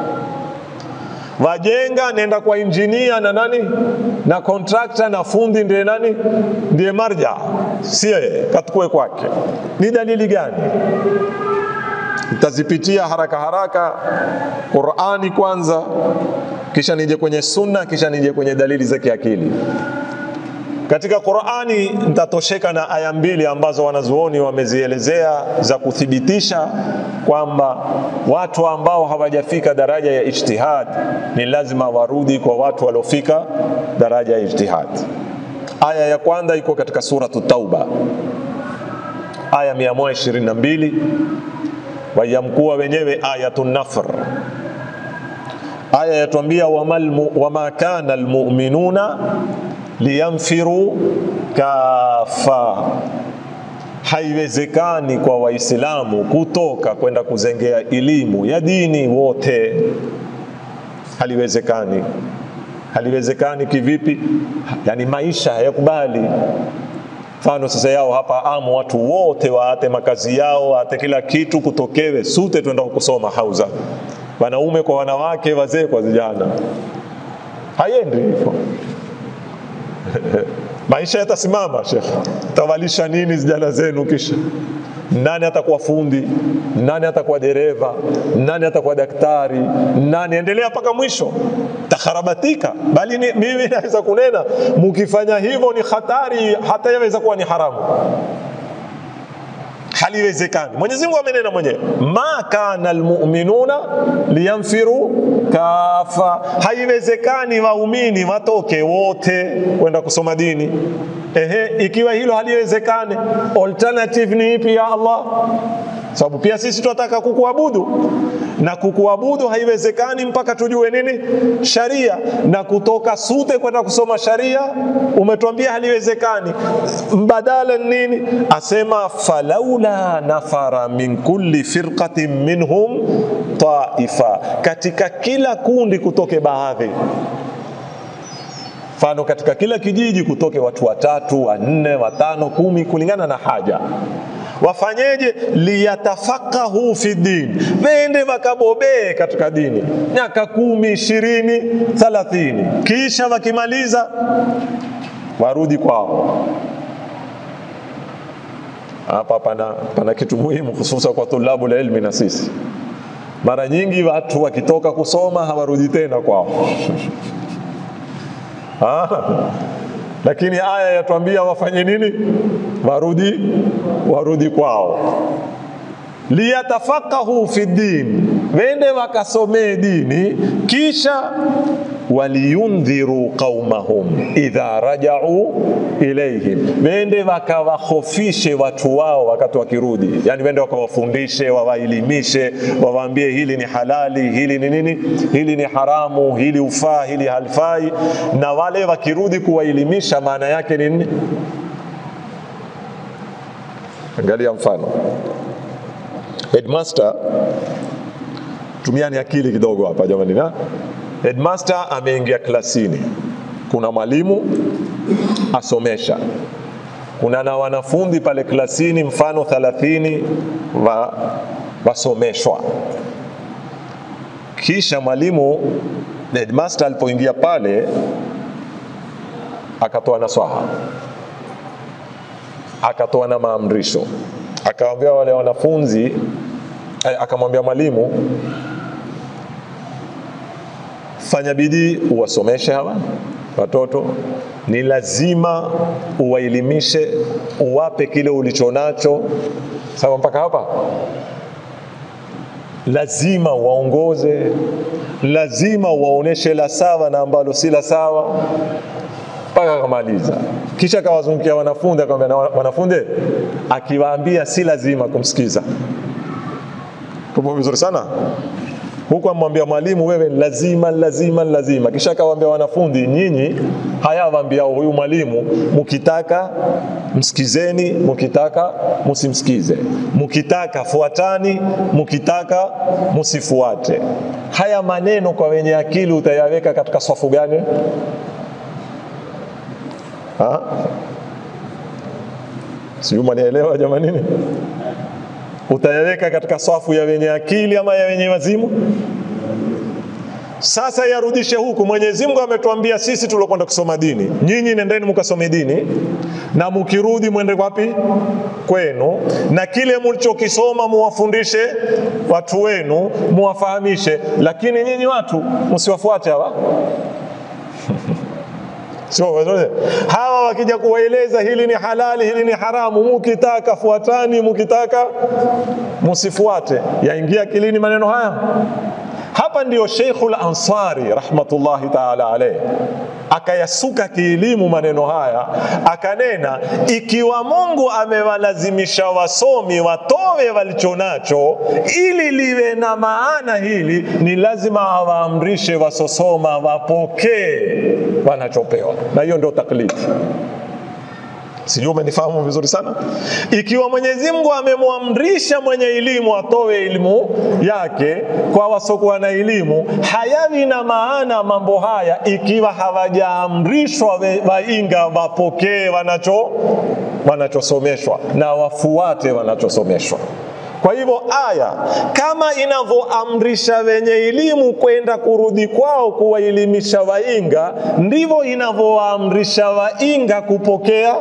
[SPEAKER 2] wajenga nenda kwa injinia na nani na kontrakta na fundi ndiye nani ndiye marja, sie katukue kwake. Ni dalili gani? Nitazipitia haraka haraka. Qurani kwanza, kisha nije kwenye sunna, kisha nije kwenye dalili za kiakili. Katika Qurani nitatosheka na aya mbili ambazo wanazuoni wamezielezea za kuthibitisha kwamba watu ambao hawajafika daraja ya ijtihad ni lazima warudi kwa watu waliofika daraja ya ijtihad. Aya ya kwanza iko katika suratu Tauba, aya 122 wayamkuwa wenyewe ayatun nafr. Aya yatuambia wama kana almu'minuna liyamfiru kafa, haiwezekani kwa Waislamu kutoka kwenda kuzengea elimu ya dini wote, haliwezekani. Haliwezekani kivipi? Yani maisha hayakubali. Mfano sasa yao hapa amu, watu wote waate makazi yao, waate kila kitu, kutokewe sute twenda kusoma hauza, wanaume kwa wanawake, wazee kwa vijana, haiendi hivyo maisha yatasimama shekhe tawalisha nini vijana zenu kisha nani atakuwa fundi nani atakuwa dereva nani atakuwa daktari nani endelea mpaka mwisho takharabatika bali ni, mimi naweza kunena mukifanya hivyo ni hatari hata yaweza kuwa ni haramu haliwezekani mwenyezi mungu amenena mwenyewe ma kana almuminuna liyanfiru kafa haiwezekani waumini watoke wote kwenda kusoma dini ehe ikiwa hilo haliwezekani alternative ni ipi ya allah sababu pia sisi tunataka kukuabudu na kukuabudu haiwezekani mpaka tujue nini sharia na kutoka sute kwenda kusoma sharia umetuambia haliwezekani mbadala nini asema falaula nafara min kulli firqatin minhum taifa katika kila kundi kutoke baadhi mfano katika kila kijiji kutoke watu watatu wanne watano kumi kulingana na haja wafanyeje liyatafakahu fi din wende wakabobee katika dini miaka kumi ishirini thalathini kisha wakimaliza warudi kwao hapa pana, pana kitu muhimu hususa kwa tulabu la ilmi na sisi mara nyingi watu wakitoka kusoma hawarudi tena kwao lakini aya yatuambia wafanye nini warudi warudi kwao liyatafakahu fi din wende wakasomee dini kisha waliyundhiru qaumahum idha rajau ilaihim, wende wakawahofishe watu wao wakati wakirudi, yani wende wakawafundishe, wawaelimishe, wawaambie hili ni halali, hili ni nini, hili ni haramu, hili ufaa, hili halfai. Na wale wakirudi kuwaelimisha, maana yake ni nini? Angalia mfano headmaster, tumiani akili kidogo hapa jamani, na headmaster ameingia klasini, kuna mwalimu asomesha, kuna na wanafunzi pale klasini, mfano 30 wa, wasomeshwa. Kisha mwalimu headmaster alipoingia pale akatoa naswaha, akatoa na maamrisho, akawaambia wale wanafunzi, akamwambia mwalimu fanya bidii uwasomeshe hawa watoto, ni lazima uwaelimishe, uwape kile ulichonacho. Sawa mpaka hapa? Lazima waongoze, lazima waoneshe la sawa na ambalo si la sawa, mpaka akamaliza. Kisha akawazungukia wanafunzi, akamwambia na wanafunzi, akiwaambia si lazima kumsikiza. Tupo vizuri sana huku amwambia mwalimu wewe lazima lazima lazima, kisha akawaambia wanafunzi, nyinyi hayawaambia huyu mwalimu, mkitaka msikizeni, mkitaka msimsikize, mkitaka fuatani, mkitaka msifuate. Haya maneno kwa wenye akili utayaweka katika swafu gani? Ha? Sijui mwanielewa jamanini? utayaweka katika swafu ya wenye akili ama ya wenye wazimu? Sasa yarudishe huku. Mwenyezi Mungu ametuambia sisi tuliokwenda kusoma dini, nyinyi nendeni mukasome dini, na mukirudi mwende wapi? Kwenu, na kile mlichokisoma muwafundishe watu wenu, muwafahamishe, lakini nyinyi watu msiwafuate hawa Sio, hawa wakija kuwaeleza hili ni halali, hili ni haramu, mukitaka fuatani, mukitaka musifuate. Yaingia akilini maneno haya? Hapa ndio Sheikhul Ansari rahmatullahi taala alayhi akayasuka kielimu maneno haya, akanena ikiwa Mungu amewalazimisha wasomi watowe walichonacho ili liwe na maana hili, ni lazima awaamrishe wasosoma wapokee wanachopewa, na hiyo ndio taklidi. Sijui umenifahamu vizuri sana. Ikiwa Mwenyezi Mungu amemwamrisha mwenye elimu atoe elimu yake kwa wasokuwa na elimu, hayawi na maana mambo haya ikiwa hawajaamrishwa wainga wapokee wanacho wanachosomeshwa na wafuate wanachosomeshwa. Kwa hivyo aya kama inavyoamrisha wenye elimu kwenda kurudi kwao kuwaelimisha wainga, ndivyo inavyowaamrisha wainga kupokea.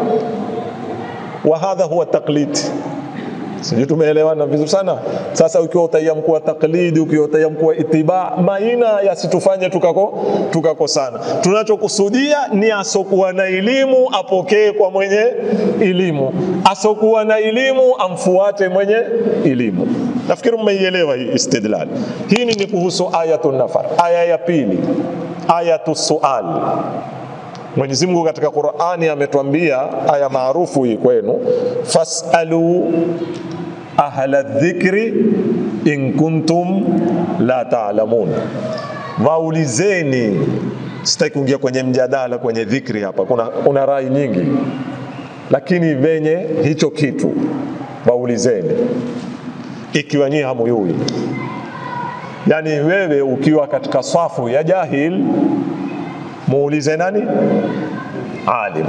[SPEAKER 2] Wa hadha huwa taklid. Sijui tumeelewana vizuri sana. Sasa ukiwa utaiamkua taklidi, ukiwa utaiamkua itiba, maina yasitufanye tukako tukakosana. Tunachokusudia ni asokuwa na elimu apokee kwa mwenye elimu, asokuwa na elimu amfuate mwenye elimu. Nafikiri mmeielewa hii istidlal. Hii ni kuhusu ayatun nafar. Aya ya pili, ayatu sual. Mwenyezi Mungu katika Qur'ani ametuambia aya maarufu hii kwenu, fasalu ahla dhikri in kuntum la taalamun, waulizeni. Sitaki kuingia kwenye mjadala kwenye dhikri hapa, kuna, kuna rai nyingi, lakini venye hicho kitu waulizeni, ikiwa nyinyi hamuyui. Yani wewe ukiwa katika safu ya jahil muulize nani? Alim.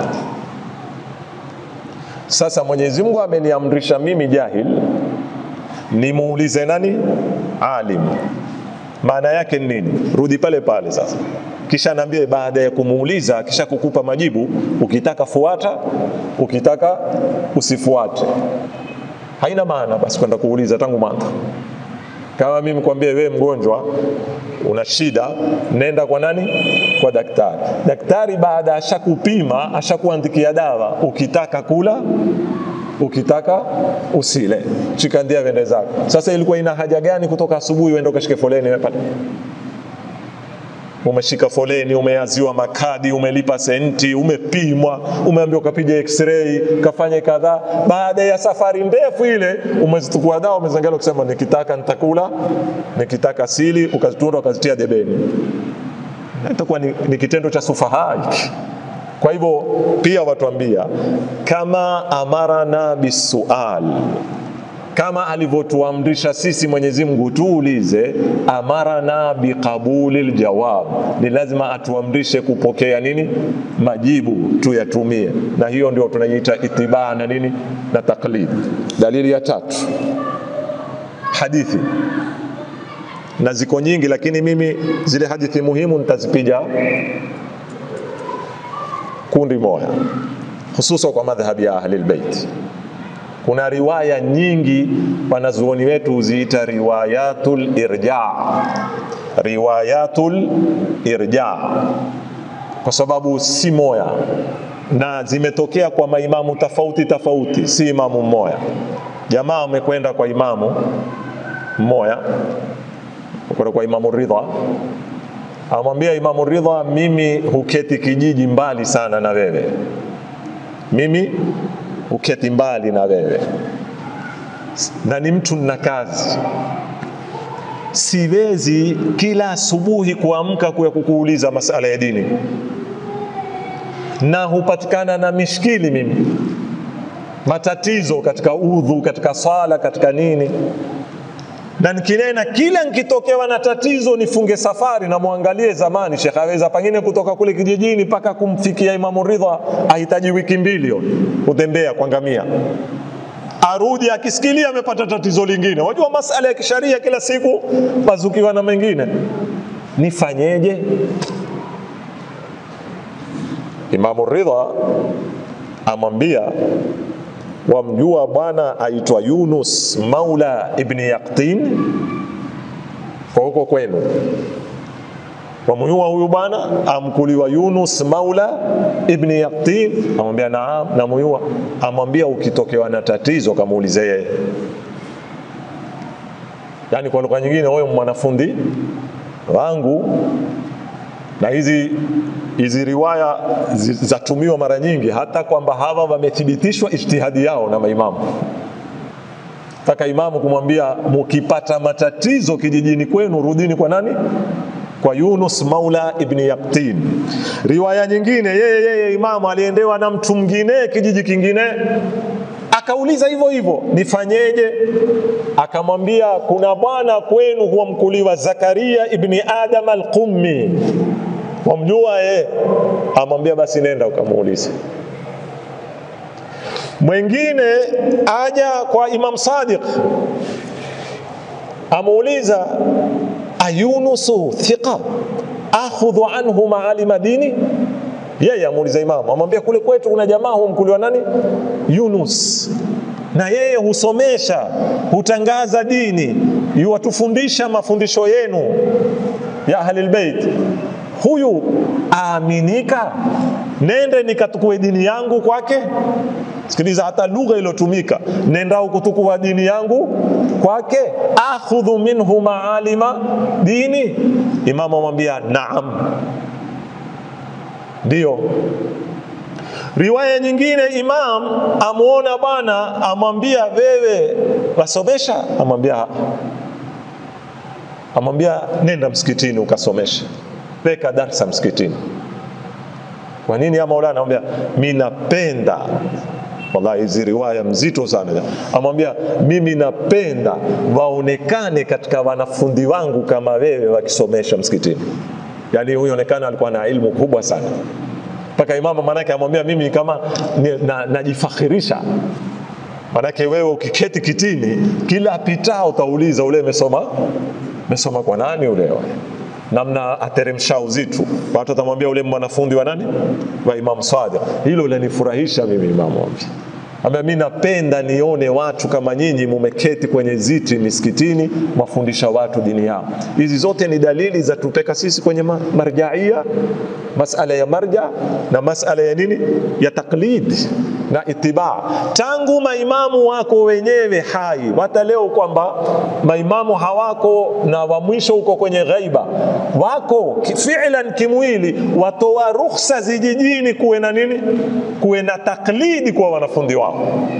[SPEAKER 2] Sasa Mwenyezi Mungu ameniamrisha mimi jahil nimuulize nani? Alim. Maana yake ni nini? Rudi pale pale sasa, kisha naambie, baada ya kumuuliza, kisha kukupa majibu, ukitaka fuata, ukitaka usifuate. Haina maana basi kwenda kuuliza tangu mwanzo. Kama mimi kwambie wewe mgonjwa una shida, nenda kwa nani? Kwa daktari. Daktari baada ashakupima, ashakuandikia dawa, ukitaka kula, ukitaka usile, chikandia wende zako. Sasa ilikuwa ina haja gani kutoka asubuhi uende ukashike foleni wewe pale? Umeshika foleni, umeaziwa makadi, umelipa senti, umepimwa, umeambiwa ukapige x-ray, kafanye kadhaa. Baada ya safari ndefu ile, umezitukua dawa, umezangalia ukisema, nikitaka nitakula, nikitaka sili, ukazitunda ukazitia debeni. Itakuwa ni, ni kitendo cha sufaha hiki. Kwa hivyo pia watuambia kama amarana bisual kama alivyotuamrisha sisi Mwenyezi Mungu tuulize, amarana biqabuli ljawab, ni lazima atuamrishe kupokea nini, majibu tuyatumie, na hiyo ndio tunaiita itibaa na nini na taklid. Dalili ya tatu, hadithi na ziko nyingi, lakini mimi zile hadithi muhimu nitazipiga kundi moja, hususan kwa madhhabi ya ahli albayt kuna riwaya nyingi wanazuoni wetu huziita riwayatul irja, riwayatul irja kwa sababu si moya na zimetokea kwa maimamu tofauti tofauti, si imamu mmoja. Jamaa wamekwenda kwa imamu mmoja, kwenda kwa imamu Ridha, amwambia imamu Ridha, mimi huketi kijiji mbali sana na wewe, mimi uketi mbali na wewe na ni mtu na kazi, siwezi kila asubuhi kuamka kuya kukuuliza masala ya dini, na hupatikana na mishkili mimi, matatizo katika udhu, katika sala, katika nini, na nikinena kila nikitokewa na tatizo nifunge safari na muangalie zamani Sheikh aweza pengine kutoka kule kijijini mpaka kumfikia Imamu Ridha ahitaji wiki mbili kutembea kwa ngamia, arudi akisikilia amepata tatizo lingine. Wajua masala ya kisharia kila siku bazukiwa na mengine, nifanyeje? Imamu Ridha amwambia wamjua bwana aitwa Yunus Maula ibni Yaqtin kwa huko kwenu, wamjua huyu bwana amkuliwa Yunus Maula ibni Yaqtin? Amwambia naam, namjua. Amwambia ukitokewa na tatizo kamuulize yeye. Yani kwa lugha nyingine, huyo mwanafundi wangu na hizi hizi riwaya zatumiwa mara nyingi, hata kwamba hawa wamethibitishwa ijtihadi yao na maimamu. Taka imamu kumwambia mukipata matatizo kijijini kwenu, rudini kwa nani? Kwa Yunus Maula ibni Yaqtin. Riwaya nyingine, yeye yeye imamu aliendewa na mtu mwingine kijiji kingine, akauliza hivyo hivyo, nifanyeje? Akamwambia kuna bwana kwenu huwa mkuliwa Zakaria ibni Adam al-Qummi wamjua yeye, amwambia basi nenda ukamuulize. Mwingine aja kwa Imam Sadiq amuuliza, ayunusu thiqa akhudhu anhu maalima dini yeye amuuliza imamu, amwambia kule kwetu kuna jamaa humkuliwa nani, Yunus, na yeye husomesha, hutangaza dini, yuwatufundisha mafundisho yenu ya ahlil bait. Huyu aaminika, nende nikatukue dini yangu kwake. Sikiliza, hata lugha iliyotumika, nenda kutukua dini yangu kwake, akhudhu minhu maalima dini. Imamu amwambia naam, ndio. Riwaya nyingine, Imam amwona bwana, amwambia wewe wasomesha, amwambia amwambia nenda msikitini ukasomesha, weka darsa msikitini. Kwa nini ya Maulana? Amwambia mimi napenda Wallahi, hizi riwaya mzito sana. Amwambia mimi napenda waonekane katika wanafunzi wangu kama wewe wakisomesha msikitini. Yani huyo onekana alikuwa na ilmu kubwa sana mpaka imamu manake amwambia mimi kama najifakhirisha na manake wewe ukiketi kitini kila apitao utauliza ule mesoma mesoma kwa nani ule namna ateremsha uzito watu watamwambia ule mwanafundi wa nani wa Imam Sadiq hilo linifurahisha mimi imamu wangu Amba mimi napenda nione watu kama nyinyi mumeketi kwenye ziti misikitini mafundisha watu dini yao. Hizi zote ni dalili za tupeka sisi kwenye marjaia, masala ya marja na masala ya nini ya taklid na itibaa. Tangu maimamu wako wenyewe hai, hata leo kwamba maimamu hawako na wa mwisho uko kwenye ghaiba, wako fi'lan kimwili, watoa ruhusa zijijini kuwe na nini, kuwe na taklidi kwa wanafunzi wao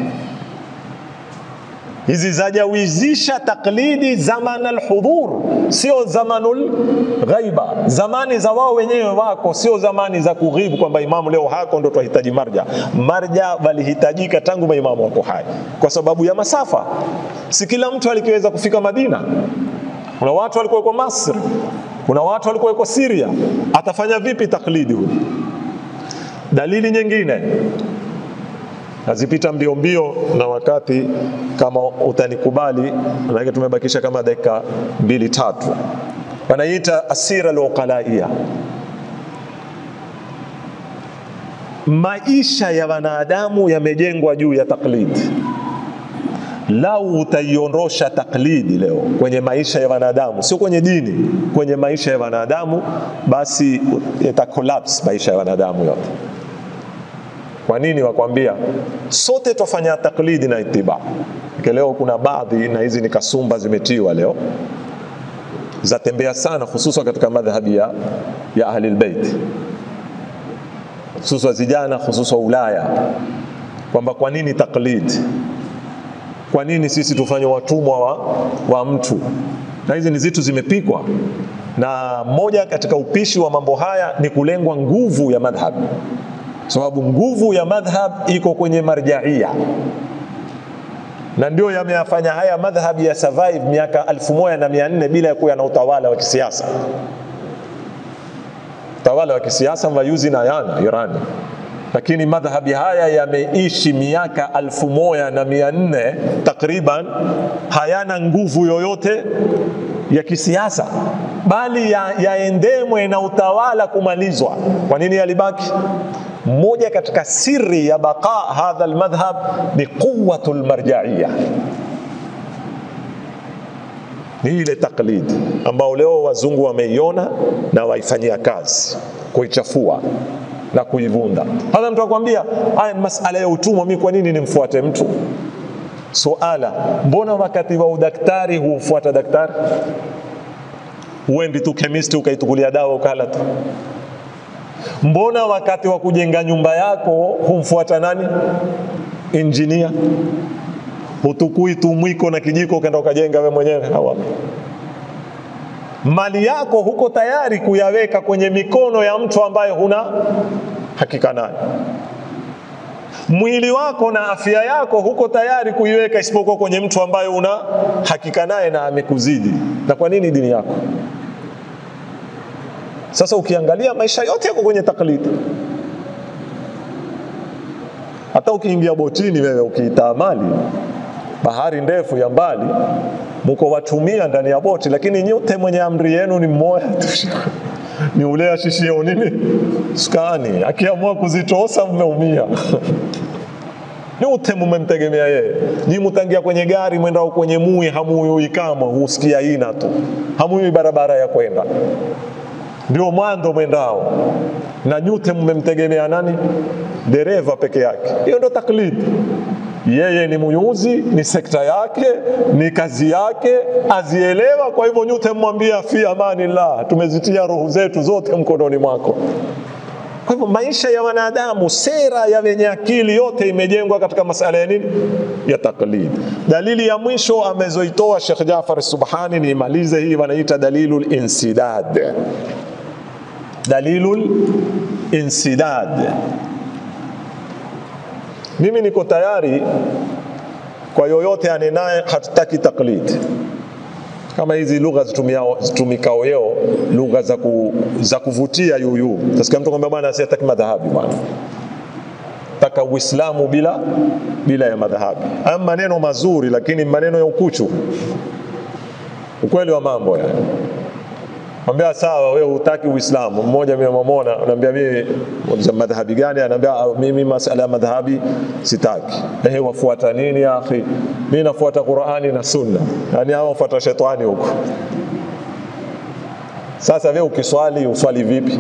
[SPEAKER 2] hizi zajawizisha taklidi zaman alhudhur, sio zamanul ghaiba, zamani za wao wenyewe wako, sio zamani za kughibu, kwamba imamu leo hako ndo twahitaji marja. Marja walihitajika tangu maimamu wako hai, kwa sababu ya masafa. Si kila mtu alikiweza kufika Madina. Kuna watu walikuwa kwa Masri, kuna watu walikuwa kwa Syria. Atafanya vipi taklidi huyu? Dalili nyingine nazipita mbio mbio na wakati kama utanikubali, manake tumebakisha kama dakika mbili tatu. Wanaita asira al-uqalaia, maisha ya wanadamu yamejengwa juu ya taklidi. Lau utaiondosha taklidi leo kwenye maisha ya wanadamu, sio kwenye dini, kwenye maisha ya wanadamu, basi ita collapse maisha ya wanadamu yote. Kwa nini wakwambia sote twafanya taklidi na itiba? Leo kuna baadhi na hizi ni kasumba zimetiwa leo zatembea sana, hususan katika madhhabi ya, ya ahli albayt, hususan vijana, hususan Ulaya, kwamba kwa nini taklid? Kwa nini sisi tufanye watumwa wa, wa mtu? Na hizi ni zitu zimepikwa, na moja katika upishi wa mambo haya ni kulengwa nguvu ya madhhab sababu so, nguvu ya madhhab iko kwenye marjaia na ndio yameyafanya haya madhhabi ya survive miaka elfu moja na mia nne bila ya kuwa na utawala wa kisiasa. Utawala wa kisiasa mvayuzi na yana Irani, lakini madhhabi haya yameishi miaka elfu moja na mia nne takriban, hayana nguvu yoyote ya kisiasa bali yaendemwe ya na utawala kumalizwa. Kwa nini yalibaki? Moja katika siri ya baqa hadha almadhhab ni quwwatu almarjaia, ni ile taklidi ambao leo wazungu wameiona na waifanyia kazi kuichafua na kuivunda. Hata mtu akwambia haya masala ya utumwa, mimi kwa nini nimfuate mtu? Suala, mbona wakati wa udaktari hufuata daktari? Huendi tu chemist ukaitukulia dawa ukala tu? Mbona wakati wa kujenga nyumba yako humfuata nani? Injinia. Hutukui tu mwiko na kijiko ukaenda ukajenga we mwenyewe? Hawa mali yako huko tayari kuyaweka kwenye mikono ya mtu ambaye huna hakika naye. Mwili wako na afya yako huko tayari kuiweka isipokuwa kwenye mtu ambaye una hakika naye na amekuzidi. Na kwa nini dini yako? Sasa ukiangalia maisha yote yako kwenye taklidi. Hata ukiingia botini wewe ukiitaamali bahari ndefu ya mbali, muko watumia ndani ya boti, lakini nyote mwenye amri yenu ni mmoja tu ni ule ashishio nini skani, akiamua kuzitosa mmeumia nyote mumemtegemea yeye. Nyi mutangia kwenye gari mwendao kwenye mui, hamuyui kama husikia ina tu, hamuyui barabara ya kwenda, ndio mwando mwendao, na nyote mmemtegemea nani? Dereva peke yake. Hiyo ndo taklidi. Yeye ni muyuzi, ni sekta yake, ni kazi yake, azielewa. Kwa hivyo nyote mmwambia fi amanillah, tumezitia roho zetu zote mkononi mwako. Kwa hivyo maisha ya wanadamu, sera ya wenye akili yote imejengwa katika masala ya nini? Ya taklid. Dalili ya mwisho amezoitoa Sheikh Jafar Subhani, niimalize hii, wanaita dalilul insidad. Dalilul insidad. Mimi niko tayari kwa yoyote anenaye, hatutaki taklid kama hizi lugha zitumikao leo, lugha za, ku, za kuvutia yuyu. Tasikia mtu kwambia bwana, siataki madhahabi bwana, taka Uislamu bila bila ya madhahabi. Haya maneno mazuri, lakini maneno ya ukuchu, ukweli wa mambo yani. Mwambia sawa, wewe hutaki Uislamu. Mmoja mimi namwona, anaambia mimi madhahabi gani? Anaambia mimi masala ya madhahabi sitaki. Ehe, wafuata nini ya akhi? Mimi nafuata Qur'ani na Sunna. Yani hao wafuata shetani huko. Sasa wewe ukiswali uswali vipi?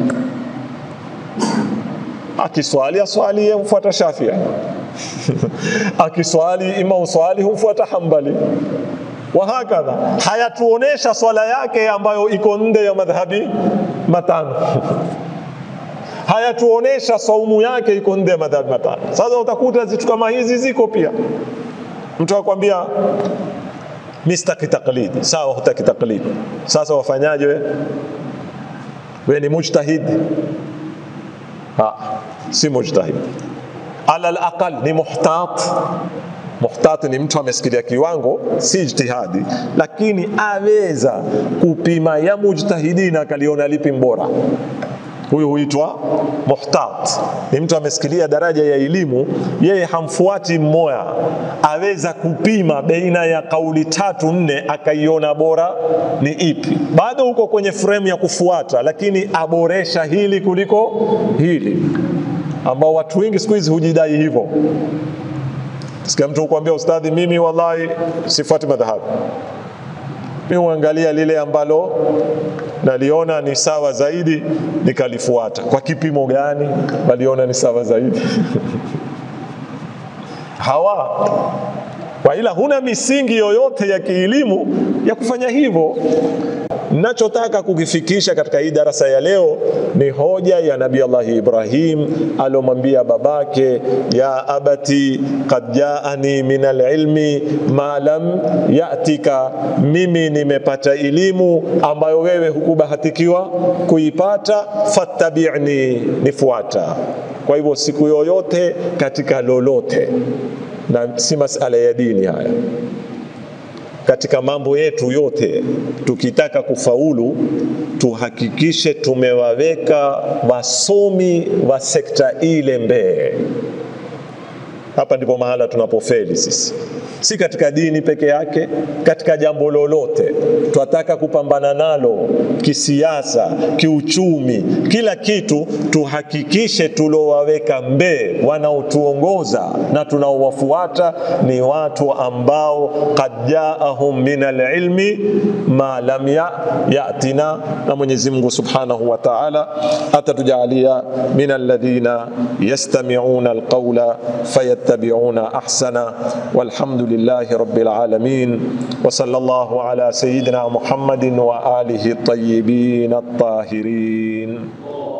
[SPEAKER 2] Akiswali aswali yeye hufuata Shafii. Akiswali ima uswali hufuata Hambali wahakadha hayatuonesha swala yake ambayo iko nde ya madhhabi matano hayatuonesha saumu yake iko nde ya madhhabi matano sasa utakuta zitu kama hizi ziko pia mtu akwambia mi sitaki taklidi sawa hutaki taklidi sasa wafanyaje we we ni mujtahid ha, si mujtahid ala alaqal ni muhtat muhtati ni mtu amesikilia kiwango, si ijtihadi, lakini aweza kupima ya mujtahidina akaliona lipi mbora. Huyu huitwa muhtat, ni mtu amesikilia daraja ya elimu, yeye hamfuati mmoja, aweza kupima baina ya kauli tatu nne, akaiona bora ni ipi. Bado huko kwenye frame ya kufuata, lakini aboresha hili kuliko hili, ambao watu wengi siku hizi hujidai hivyo. Sikia mtu kukwambia ustadhi, mimi wallahi sifuati madhahabu, mimi huangalia lile ambalo naliona ni sawa zaidi nikalifuata. Kwa kipimo gani waliona ni sawa zaidi? hawa kwa ila huna misingi yoyote ya kielimu ya kufanya hivyo. Nachotaka kukifikisha katika hii darasa ya leo ni hoja ya Nabii Allah Ibrahim alomwambia babake, ya abati qad jaani min alilmi ma lam yatika, mimi nimepata elimu ambayo wewe hukubahatikiwa kuipata, fattabi'ni, nifuata. Kwa hivyo siku yoyote katika lolote, na si masala ya dini haya katika mambo yetu yote, tukitaka kufaulu, tuhakikishe tumewaweka wasomi wa sekta ile mbele. Hapa ndipo mahala tunapofeli sisi, si katika dini peke yake, katika jambo lolote twataka kupambana nalo kisiasa, kiuchumi, kila kitu, tuhakikishe tulowaweka mbee, wanaotuongoza na tunaowafuata ni watu ambao qad jaahum min alilmi ma lam ya, yatina, na Mwenyezi Mungu Subhanahu wa Ta'ala atatujalia min alladhina yastami'una alqawla fayattabi'una ahsana walhamdulillahi rabbil alamin wa sallallahu ala sayyidina Muhammadin wa alihi at-tayyibin at-tahirin